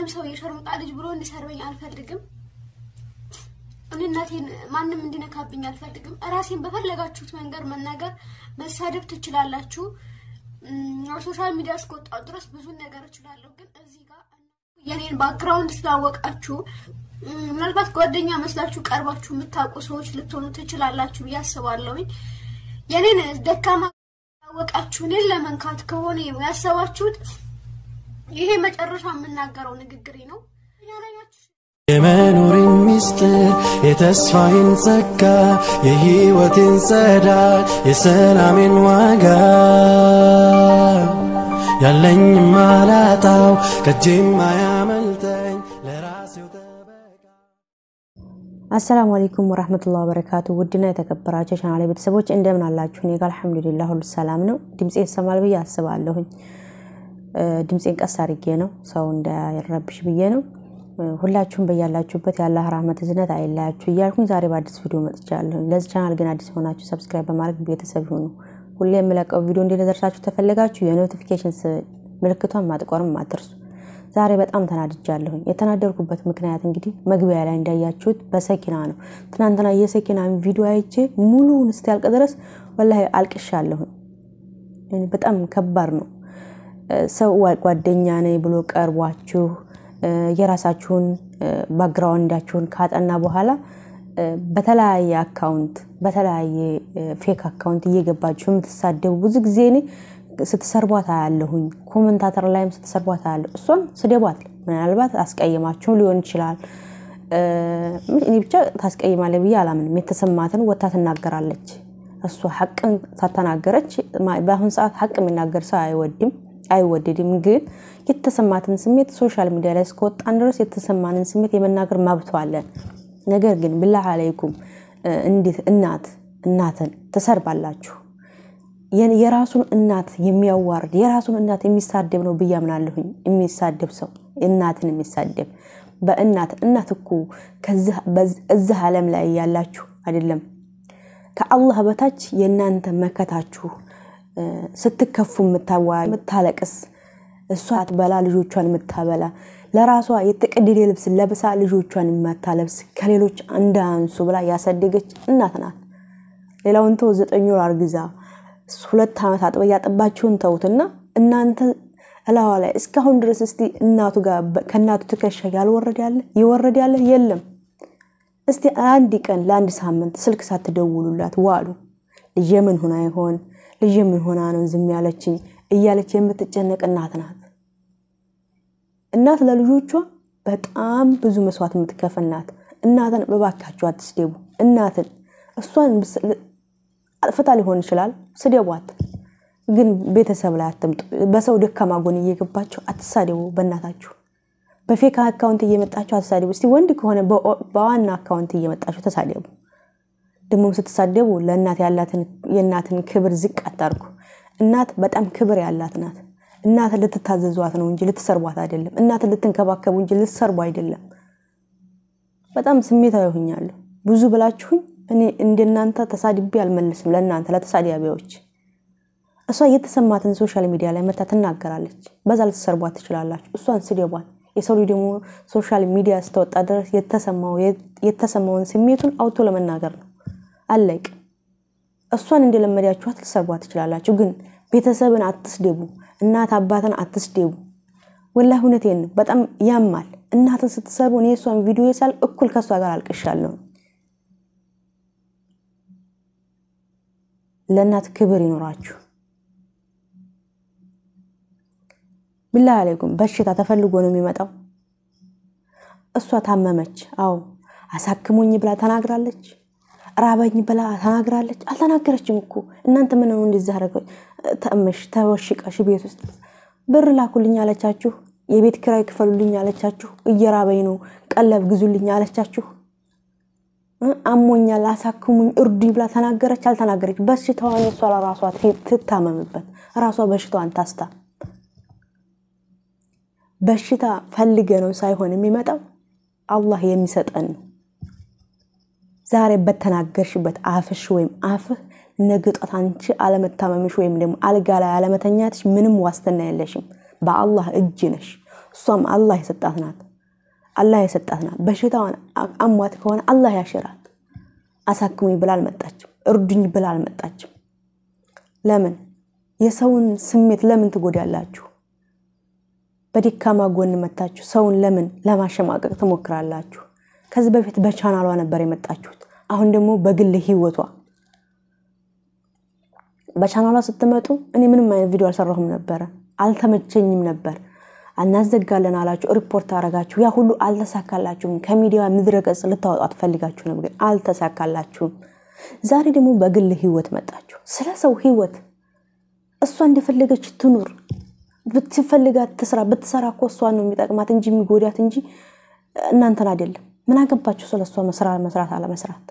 ሰው የሸርሙጣ ልጅ ብሎ እንዲሰርበኝ አልፈልግም። እኔ እናቴን ማንም እንዲነካብኝ አልፈልግም። ራሴን በፈለጋችሁት መንገድ መናገር መሳደብ ትችላላችሁ። ሶሻል ሚዲያ እስከወጣሁ ድረስ ብዙ ነገር እችላለሁ። ግን እዚህ ጋር የኔን ባክግራውንድ ስላወቃችሁ ምናልባት ጓደኛ መስላችሁ ቀርባችሁ የምታውቁ ሰዎች ልትሆኑ ትችላላችሁ ብዬ አስባለሁኝ። የኔን ደካማ ያወቃችሁ እኔን ለመንካት ከሆነ ያሰባችሁት ይሄ መጨረሻ የምናገረው ንግግሬ ነው። የመኖሬን ሚስጥር የተስፋዬን ጸጋ የሕይወቴን ጸዳል የሰላሜን ዋጋ ያለኝ ማላጣው ከጄም ማያመልጠኝ ለራሴው ጠበቃ አሰላሙ አለይኩም ወራህመቱላሂ ወበረካቱ። ውድና የተከበራችሁ ቻናሌ ቤተሰቦች እንደምን አላችሁ? እኔ ጋር አልሐምዱሊላህ ሁሉ ሰላም ነው። ድምፄ ይሰማል ብዬ አስባለሁኝ። ድምፄን ቀስ አድርጌ ነው ሰው እንዳይረብሽ ብዬ ነው። ሁላችሁም በያላችሁበት የአላህ ራህመት እዝነት አይለያችሁ እያልኩኝ ዛሬ በአዲስ ቪዲዮ መጥቻለሁ። ለዚህ ቻናል ግን አዲስ የሆናችሁ ሰብስክራይብ በማድረግ ቤተሰብ ይሁኑ። ሁሌ የምለቀው ቪዲዮ እንዲደርሳችሁ ተፈለጋችሁ የኖቲፊኬሽን ምልክቷን ማጥቆርም አትርሱ። ዛሬ በጣም ተናድጃለሁኝ። የተናደርኩበት ምክንያት እንግዲህ መግቢያ ላይ እንዳያችሁት በሰኪና ነው። ትናንትና የሰኪና ቪዲዮ አይቼ ሙሉውን እስኪያልቅ ድረስ ወላሂ አልቅሻለሁኝ። በጣም ከባድ ነው። ሰው ጓደኛ ነኝ ብሎ ቀርቧችሁ የራሳችሁን ባክግራውንዳችሁን ካጠና በኋላ በተለያየ አካውንት በተለያየ ፌክ አካውንት እየገባችሁ የምትሳደቡ ብዙ ጊዜ እኔ ስትሰርቧት አያለሁኝ። ኮመንታተር ላይም ስትሰርቧት አያለሁ። እሷን ስደቧት፣ ምናልባት አስቀይማችሁም ሊሆን ይችላል። እኔ ብቻ ታስቀይማለ ብዬ አላምንም። የተሰማትን ወታ ትናገራለች። እሷ ሀቅን ሳተናገረች፣ በአሁን ሰዓት ሀቅ የሚናገር ሰው አይወድም አይወደድም። ግን የተሰማትን ስሜት ሶሻል ሚዲያ ላይ እስከወጣን ድረስ የተሰማንን ስሜት የመናገር መብቶ አለን። ነገር ግን ብላህ አለይኩም እንዴት እናት እናትን ትሰርባላችሁ? የራሱን እናት የሚያዋርድ የራሱን እናት የሚሳደብ ነው ብዬ አምናለሁኝ። የሚሳደብ ሰው እናትን የሚሳደብ በእናት እናት እኮ እዚህ ዓለም ላይ ያላችሁ አይደለም ከአላህ በታች የእናንተ መከታችሁ ስትከፉ የምታለቅስ እሷ አትበላ ልጆቿን የምታበላ ለራሷ የተቀደደ ልብስ ለብሳ ልጆቿን የማታለብስ ከሌሎች እንዳያንሱ ብላ ያሳደገች እናት ናት። ሌላውን ተው ዘጠኝ ወር አርግዛ ሁለት ዓመት አጥበ ያጠባችሁን ተውትና እናንተ እላዋ ላይ እስካሁን ድረስ እስቲ እናቱ ጋር ከእናቱ ትከሻ ያልወረድ ያለ ይወረድ ያለ የለም። እስቲ አንድ ቀን ለአንድ ሳምንት ስልክ ሳትደውሉላት ዋሉ። ልጄ ምን ሆና ይሆን ልጅ ምን ሆና ነው ዝም ያለችኝ እያለች የምትጨነቅ እናት ናት። እናት ለልጆቿ በጣም ብዙ መስዋዕት የምትከፍል ናት። እናትን በባካችሁ አትስደቡ። እናትን እሷን አጥፍታ ሊሆን ይችላል፣ ስደቧት። ግን ቤተሰብ ላይ አትምጡ። በሰው ደካማ ጎን እየገባችሁ አትሳደቡ። በእናታችሁ በፌክ አካውንት እየመጣችሁ አትሳደቡ። እስቲ ወንድ ከሆነ በዋና አካውንት እየመጣችሁ ተሳደቡ። ደግሞም ስትሳደቡ ለእናት ያላትን የእናትን ክብር ዝቅ አታርጉ። እናት በጣም ክብር ያላት ናት። እናት ልትታዘዟት ነው እንጂ ልትሰርቧት አይደለም። እናት ልትንከባከቡ እንጂ ልትሰርቡ አይደለም። በጣም ስሜታዊ ሆኛለሁ። ብዙ ብላችሁኝ እኔ እንደናንተ ተሳድቤ አልመልስም። ለእናንተ ለተሳዳቢዎች እሷ የተሰማትን ሶሻል ሚዲያ ላይ መታ ትናገራለች። በዛ ልትሰርቧት ትችላላችሁ። እሷን ስደቧት። የሰው ልጅ ደግሞ ሶሻል ሚዲያ ስተወጣ ድረስ የተሰማውን ስሜቱን አውቶ ለመናገር ነው። አለቅ እሷን እንደለመዳችኋት ልትሰርቧት ትችላላችሁ። ግን ቤተሰብን አትስደቡ፣ እናት አባትን አትስደቡ። ወላሂ እውነቴን ነው። በጣም ያማል። እናትን ስትሰርቡ እኔ እሷን ቪዲዮ ሳል እኩል ከእሷ ጋር አልቅሻለሁ። ለእናት ክብር ይኖራችሁ። ብላህ አለይኩም በሽታ ተፈልጎ ነው የሚመጣው። እሷ ታመመች፣ አዎ አሳክሙኝ ብላ ተናግራለች። ራበኝ ብላ ተናግራለች። አልተናገረችም እኮ እናንተ ምን ነው እንደዚህ አደረገ? ተመሽ ተወሽቀሽ ቤት ውስጥ ብር ላኩልኝ አለቻችሁ። የቤት ኪራይ ክፈሉልኝ አለቻችሁ። እየራበኝ ነው ቀለብ ግዙልኝ አለቻችሁ። አሞኛል አሳክሙኝ እርዱኝ ብላ ተናገረች። አልተናገረች። በሽታዋን እሷ ለራሷ ትታመምበት፣ ራሷ በሽታዋን ታስታ። በሽታ ፈልገ ነው ሳይሆን የሚመጣው አላህ የሚሰጠን ነው። ዛሬ በተናገርሽበት አፍሽ ወይም አፍህ ነገ ጧት አንቺ አለመታመምሽ ወይም ደግሞ አልጋ ላይ አለመተኛትሽ ምንም ዋስትና የለሽም። በአላህ እጅ ነሽ። እሷም አላህ የሰጣት ናት። አላህ የሰጣት ናት። በሽታዋን አሟት ከሆነ አላህ ያሽራት። አሳክሙኝ ብላ አልመጣችም። እርዱኝ ብላ አልመጣችም። ለምን የሰውን ስሜት ለምን ትጎዳላችሁ? በደካማ ጎን መታችሁ ሰውን ለምን ለማሸማቀቅ ትሞክራላችሁ? ከዚህ በፊት በቻናሏ ነበር የመጣችሁት። አሁን ደግሞ በግል ህይወቷ በቻናሏ ስትመጡ እኔ ምንም አይነት ቪዲዮ አልሰራሁም ነበረ፣ አልተመቸኝም ነበር። እናዘጋለን አላችሁ፣ ሪፖርት አረጋችሁ። ያ ሁሉ አልተሳካላችሁም። ከሚዲያ ምድረ ገጽ ልታወጡ አትፈልጋችሁ ነበር፣ ግን አልተሳካላችሁም። ዛሬ ደግሞ በግል ህይወት መጣችሁ። ስለ ሰው ህይወት እሷ እንደፈለገች ትኑር፣ ብትፈልጋት ትስራ። ብትሰራ እኮ እሷን ነው የሚጠቅማት እንጂ የሚጎዳት እንጂ እናንተን አይደለም። ምን አገባችሁ ስለ እሷ መስራት አለመስራት?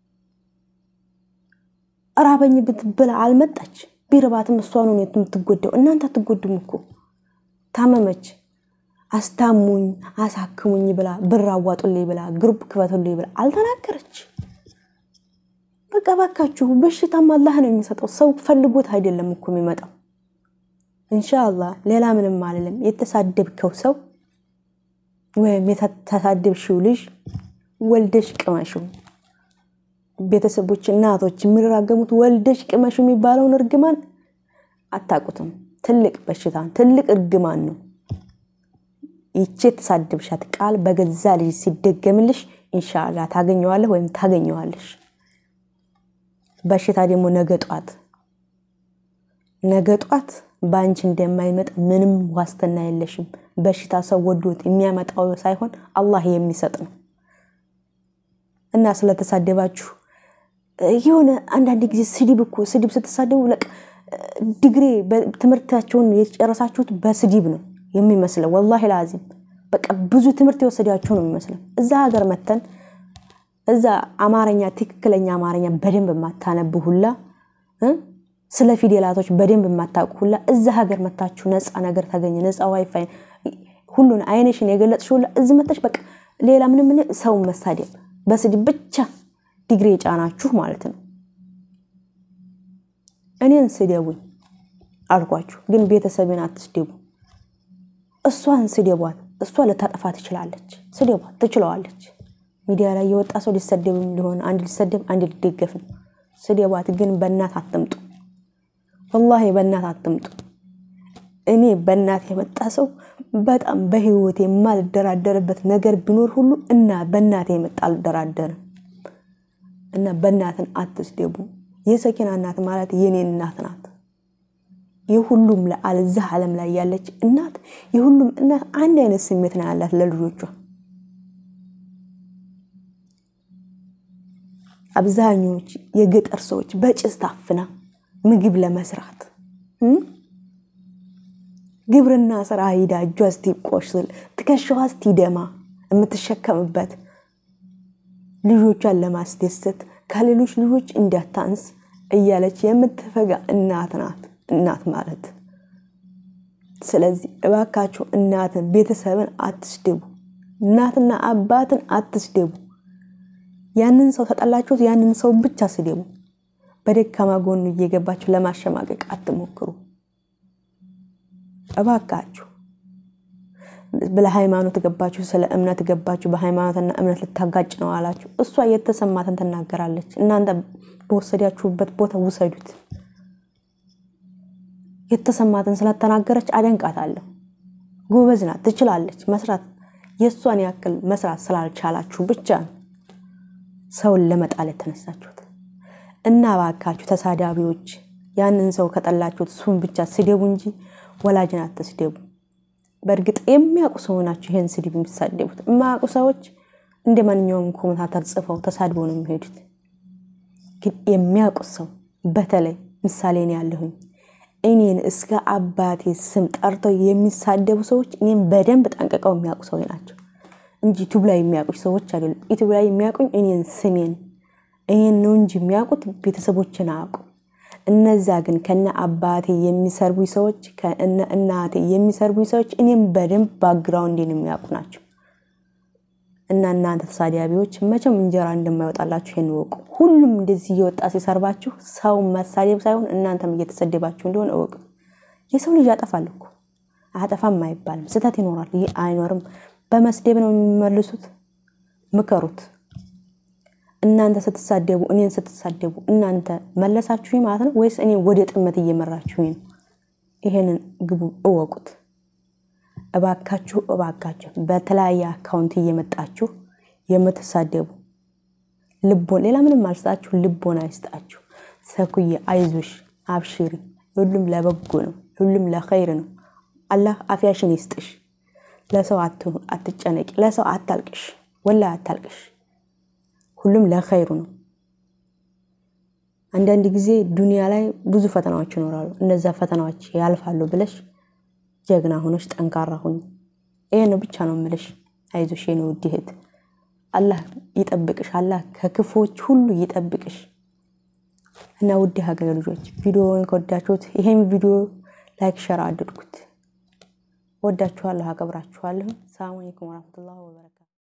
ራበኝ ብትብላ አልመጣች። ቢርባትም እሷን ነው የምትጎዳው። እናንተ አትጎዱም እኮ። ታመመች፣ አስታሙኝ፣ አሳክሙኝ ብላ ብር አዋጡልኝ ብላ ግሩፕ ክፈቱልኝ ብላ አልተናገረች። በቃ ባካችሁ፣ በሽታም አላህ ነው የሚሰጠው። ሰው ፈልጎት አይደለም እኮ የሚመጣው። እንሻአላህ ሌላ ምንም አልልም። የተሳደብከው ሰው ወይም የተሳደብሽው ልጅ ወልደሽ ቅመሽው። ቤተሰቦች፣ እናቶች የሚራገሙት ወልደሽ ቅመሽ የሚባለውን እርግማን አታውቁትም። ትልቅ በሽታ ትልቅ እርግማን ነው። ይቺ የተሳደብሻት ቃል በገዛ ልጅ ሲደገምልሽ ኢንሻአላ ታገኘዋለህ ወይም ታገኘዋለሽ። በሽታ ደግሞ ነገ ጧት ነገ ጧት በአንቺ እንደማይመጣ ምንም ዋስትና የለሽም። በሽታ ሰው ወዶት የሚያመጣው ሳይሆን አላህ የሚሰጥ ነው እና ስለተሳደባችሁ የሆነ አንዳንድ ጊዜ ስድብ እኮ ስድብ ስትሳደቡ ዲግሪ ትምህርታቸውን የጨረሳችሁት በስድብ ነው የሚመስለው። ወላሂ ላዚም በቃ ብዙ ትምህርት የወሰዳችሁ ነው የሚመስለው። እዛ ሀገር መተን እዛ አማርኛ ትክክለኛ አማርኛ በደንብ የማታነብ ሁላ ስለ ፊደላቶች በደንብ የማታውቁ ሁላ እዛ ሀገር መታችሁ ነፃ ነገር ታገኘ ነፃ ዋይፋይ ሁሉን አይነሽን የገለጽሽ ሁላ እዚህ መጣሽ። በቃ ሌላ ምንም ሰው መሳደብ በስድብ ብቻ ዲግሪ የጫናችሁ ማለት ነው። እኔን ስደቡኝ አልኳችሁ፣ ግን ቤተሰብን አትስደቡ። እሷን ስደቧት። እሷ ልታጠፋ ትችላለች። ስደቧት፣ ትችለዋለች። ሚዲያ ላይ የወጣ ሰው ሊሰደብም ሊሆን አንድ ሊሰደብ አንድ ሊደገፍ ነው። ስደቧት፣ ግን በእናት አትምጡ። ወላሂ በእናት አትምጡ። እኔ በእናት የመጣ ሰው በጣም በህይወት የማልደራደርበት ነገር ቢኖር ሁሉ እና በእናት የመጣ አልደራደርም እና በእናትን አትስደቡ። የሰኪና እናት ማለት የኔ እናት ናት። የሁሉም ለአልዛ ዓለም ላይ ያለች እናት የሁሉም እናት አንድ አይነት ስሜት ነው ያላት ለልጆቿ። አብዛኞች የገጠር ሰዎች በጭስ ታፍና ምግብ ለመስራት ግብርና ስራ ሂዳ እጇ እስቲቆስል ትከሻዋ እስቲደማ የምትሸከምበት ልጆቿን ለማስደሰት ከሌሎች ልጆች እንዳታንስ እያለች የምትፈጋ እናት ናት እናት ማለት። ስለዚህ እባካችሁ እናትን ቤተሰብን አትስደቡ። እናትና አባትን አትስደቡ። ያንን ሰው ተጠላችሁት፣ ያንን ሰው ብቻ ስደቡ። በደካማ ጎኑ እየገባችሁ ለማሸማቀቅ አትሞክሩ። እባካችሁ ለሃይማኖት ገባችሁ፣ ስለ እምነት ገባችሁ። በሃይማኖትና እምነት ልታጋጭ ነው አላችሁ። እሷ የተሰማትን ትናገራለች። እናንተ በወሰዳችሁበት ቦታ ውሰዱት። የተሰማትን ስለተናገረች አደንቃታለሁ። ጎበዝ ናት፣ ትችላለች መስራት። የእሷን ያክል መስራት ስላልቻላችሁ ብቻ ነው ሰውን ለመጣል የተነሳችሁት። እና እባካችሁ ተሳዳቢዎች ያንን ሰው ከጠላችሁት እሱን ብቻ ስደቡ እንጂ ወላጅን አትስደቡ። በእርግጥ የሚያውቁ ሰው ናቸው ይህን ስድብ የሚሳደቡት። የማያውቁ ሰዎች እንደ ማንኛውም ኮመንታተር ጽፈው ተሳድበው ነው የሚሄዱት። ግን የሚያውቁት ሰው በተለይ ምሳሌ ነው ያለሁኝ እኔን እስከ አባቴ ስም ጠርተው የሚሳደቡ ሰዎች እኔም በደንብ ጠንቅቀው የሚያውቁ ሰዎች ናቸው እንጂ ዩቱብ ላይ የሚያውቁኝ ሰዎች አይደሉም። ዩቱብ ላይ የሚያውቁኝ እኔን ስሜን ይህን ነው እንጂ የሚያውቁት ቤተሰቦችን አያውቁ። እነዛ ግን ከነ አባቴ የሚሰርቡኝ ሰዎች ከእነ እናቴ የሚሰርቡኝ ሰዎች እኔም በደንብ ባግራውንዴን የሚያውቁ ናቸው። እና እናንተ ተሳዳቢዎች መቼም እንጀራ እንደማይወጣላችሁ ይህን እወቁ። ሁሉም እንደዚህ እየወጣ ሲሰርባችሁ ሰው መሳደብ ሳይሆን እናንተም እየተሰደባችሁ እንደሆነ እወቁ። የሰው ልጅ ያጠፋል እኮ አጠፋም አይባልም። ስህተት ይኖራል። ይህ አይኖርም። በመስደብ ነው የሚመልሱት። ምከሩት። እናንተ ስትሳደቡ እኔን ስትሳደቡ እናንተ መለሳችሁኝ ማለት ነው ወይስ እኔ ወደ ጥመት እየመራችሁኝ ነው? ይሄንን ግቡ እወቁት። እባካችሁ እባካችሁ በተለያየ አካውንት እየመጣችሁ የምትሳደቡ ልቦን ሌላ ምንም አልስጣችሁ፣ ልቦን አይስጣችሁ። ሰኩዬ አይዞሽ፣ አብሽሪ፣ ሁሉም ለበጎ ነው፣ ሁሉም ለኸይር ነው። አላህ አፍያሽን ይስጥሽ። ለሰው አትጨነቂ፣ ለሰው አታልቅሽ፣ ወላ አታልቅሽ። ሁሉም ለኸይሩ ነው። አንዳንድ ጊዜ ዱንያ ላይ ብዙ ፈተናዎች ይኖራሉ። እነዛ ፈተናዎች ያልፋሉ ብለሽ ጀግና ሆነሽ ጠንካራ ሁኝ። ይሄን ብቻ ነው ምልሽ። አይዞሽ የኔ ውድ እህት፣ አላህ ይጠብቅሽ። አላህ ከክፎች ሁሉ ይጠብቅሽ። እና ውድ ሀገር ልጆች ቪዲዮውን ከወዳችሁት ይሄን ቪዲዮ ላይክ ሸር አድርጉት። ወዳችኋለሁ፣ አከብራችኋለሁ። ሰላም አለይኩም ወራህመቱላሂ ወበረካቱ